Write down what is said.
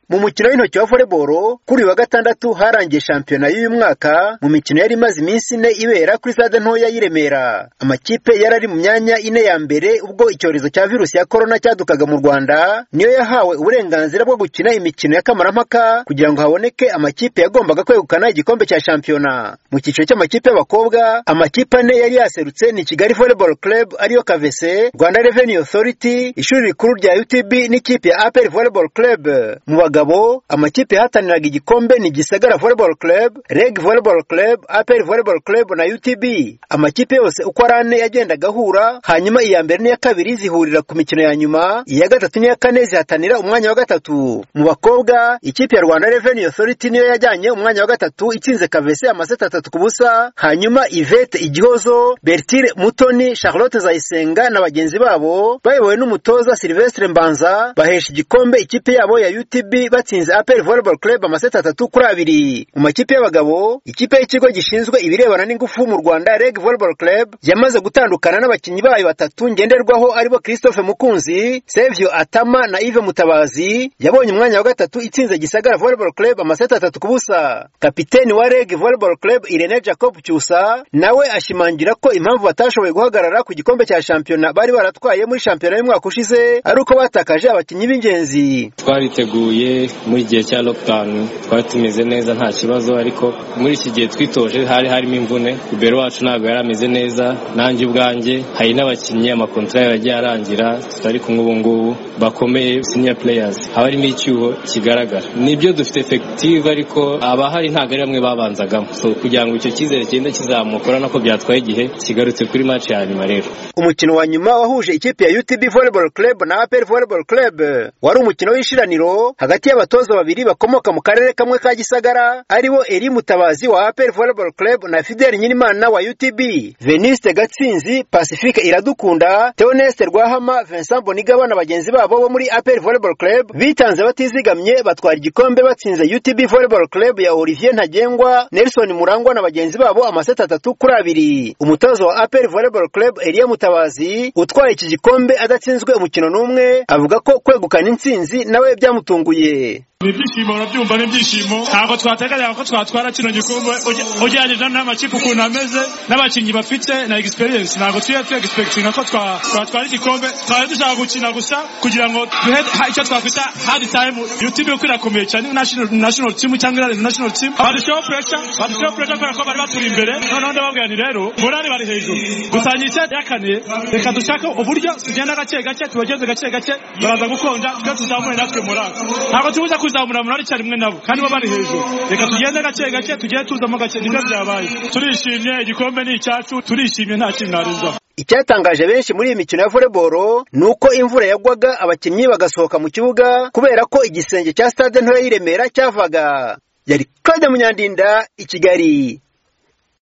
mu mukino w'intoki wa voleboro kuri uyu wa gatandatu harangiye shampiyona y'uyu mwaka mu mikino yari imaze iminsi ine ibera kuri stade ntoya y'i Remera amakipe yari ari mu myanya ine ya mbere ubwo icyorezo cya virusi ya korona cyadukaga mu Rwanda niyo yahawe uburenganzira bwo gukina imikino ya kamarampaka kugira ngo haboneke amakipe yagombaga kwegukana igikombe cya shampiyona mu cyiciro cy'amakipe y'abakobwa amakipe ane yari yaserutse ni Kigali Volleyball Club ariyo Kavese Rwanda Revenue Authority ishuri rikuru rya UTB n'ikipe ya APR Volleyball Club mu bagabo amakipe yahataniraga igikombe ni Gisagara Volleyball Club, Reg Volleyball Club, APR Volleyball Club na UTB. Amakipe yose uko ari ane yagendaga ahura, hanyuma iya mbere n'iya kabiri zihurira ku mikino ya nyuma, iya gatatu n'iya kane zihatanira umwanya wa gatatu. Mu bakobwa, ikipe ya Rwanda Revenue Authority niyo yajyanye umwanya wa gatatu itsinze Kavese amaseti atatu ku busa, hanyuma Ivete Igihozo, Bertile Mutoni, Charlotte Zayisenga na bagenzi babo bayobowe n'umutoza Silvestre Mbanza bahesha igikombe ikipe yabo ya UTB batsinze APR Volleyball Club amaseti atatu kuri abiri mu makipe y'abagabo ikipe y'ikigo gishinzwe ibirebana n'ingufu mu Rwanda Reg Volleyball Club yamaze gutandukana n'abakinnyi bayo batatu ngenderwaho aribo Christophe Mukunzi Sevio Atama na Yves Mutabazi yabonye umwanya wa gatatu itsinze Gisagara Volleyball Club amaseti atatu ku busa kapiteni wa Reg Volleyball Club Irene Jacob Cyusa nawe ashimangira ko impamvu batashoboye guhagarara ku gikombe cya shampiyona bari baratwaye muri shampiyona y'umwaka ushize ari uko batakaje abakinnyi b'ingenzi twariteguye muri igihe cya lockdown twari tumeze neza nta kibazo ariko muri iki gihe twitoje hari harimo imvune ibero wacu ntabwo yari ameze neza nanjye ubwanjye hari n'abakinnyi amakontara yagiye arangira tutari kumwe ubu ngubu bakomeye senior players haba harimo icyuho kigaragara nibyo dufite effective ariko abahari ntabwo ari bamwe babanzagamo so kugira ngo icyo cyizere kigende kizamuka urabona ko byatwaye igihe kigarutse kuri match ya nyuma rero umukino wa nyuma wahuje ikipe ya UTB Volleyball Club na APR Volleyball Club wari umukino w'ishiraniro hagati y'abatoza babiri bakomoka mu karere kamwe ka Gisagara aribo Eri Mutabazi wa APR Volleyball Club na Fidel Nyirimana wa UTB Veniste Gatsinzi Pacifique Iradukunda Theoneste Rwahama Vincent Bonigaba na bagenzi babo bo muri APR Volleyball Club bitanze batizigamye batwara igikombe batsinze UTB Volleyball Club ya Olivier Ntagengwa Nelson Murangwa na bagenzi babo amaseti atatu kuri abiri umutoza wa APR Volleyball Club Elie Mutabazi utwaye iki gikombe adatsinzwe umukino n'umwe avuga ko kwegukana intsinzi nawe byamutunguye ibyishimo urabyumva ni ibyishimo ntabwo twateganyaga ko twatwara kino gikombe ugereranyije n'amakipe ukuntu ameze n'abakinnyi bafite na egisperiyensi ntabwo tujya tuegispekitinga ko twatwara igikombe twari dushaka gukina gusa kugira ngo duhe icyo twafite hadi tayimu yutibi uko irakomeye cyane nashono timu cyangwa irari nashono timu badushyiraho puresha badushyiraho puresha kubera ko bari baturi imbere noneho ndababwira ni rero morali bari hejuru gusangira icyari yakaniye reka dushake uburyo tugenda gake gake tubageze gake gake baraza gukonja twe tuzamure natwe morali ntabwo tubuze kuzamura umuntu ari rimwe nabo kandi bo bari hejuru reka tugende gake gake tugende tuzamo gake nibyo byabaye turishimye igikombe ni icyacu turishimye nta kintu narenzaho icyatangaje benshi muri iyi mikino ya voleboro ni uko imvura yagwaga abakinnyi bagasohoka mu kibuga kubera ko igisenge cya stade ntoya y'iremera cyavaga yari claude munyandinda i kigali